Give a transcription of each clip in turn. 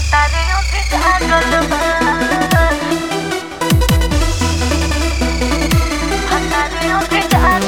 Batareo que Batareo que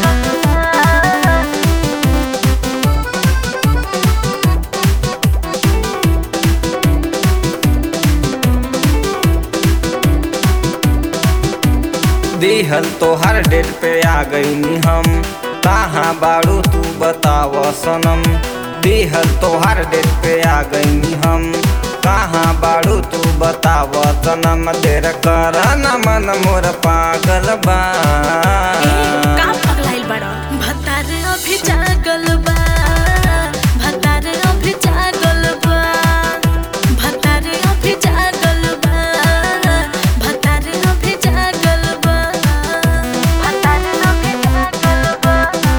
दिहल तोहर debt पे आ गईनी हम कहाँ बाड़ू तू बताव सनम दिहल तोहर डेट पे आ गईनी हम कहाँ बाड़ू तू बताव सनम देर कर न मन मोर पागल बा का पगलाइल बड़ा भतार अभी जागल बा भतार अभी जागल बा भतार अभी जागल बा भतार अभी जागल बा भतार अभी जागल बा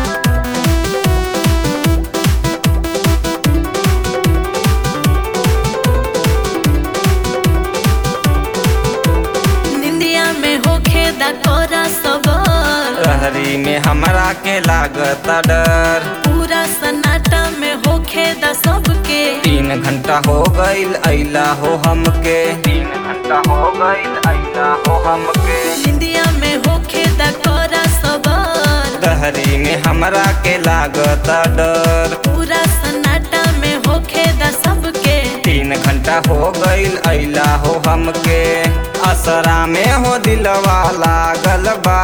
निंदिया में होखे दा कोरा सबर रहरी में हमरा के लागत डर पूरा सन्नाटा में होखे दा सबके तीन घंटा हो गईल अइला हो हमके तीन घंटा हो गईल अइला हो हमके निंदिया में होखे दा कोरा सबर दहरी में हमरा के लागत डर पूरा सन्नाटा में होखे दा सबके तीन घंटा हो गईल अइला हो हमके असरा में हो दिलवा लागल बा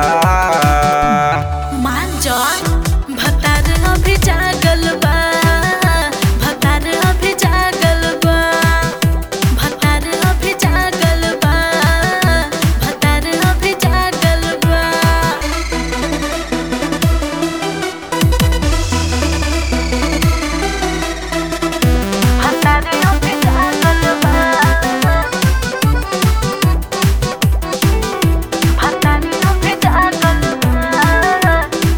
मान जा भतार अभी जागल बा भतार अभी जागल बा भतार अभी जागल बा भतार अभी जागल बा भतार अभी जागल बा भतार अभी जागल बा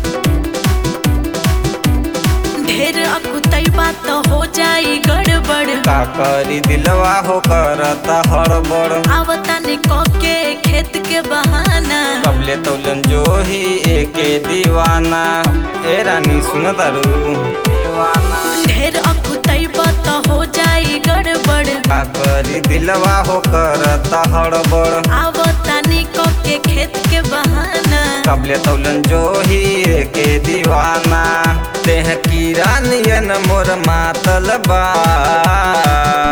ढेर अकुतई बात हो जाई गड़बड़ का करी दिलवा हो करता हड़बड़ आवता ने के खेत के बहाना कबले तौलन जो ही एके दीवाना ए रानी सुन तारू दीवाना ढेर अकुतई बात हो जाई गड़बड़ का करी दिलवा हो करता हड़बड़ आवता ने के खेत के बहाना कबले तौलन जो ही के दीवाना देह की रानियन मोर मातल बा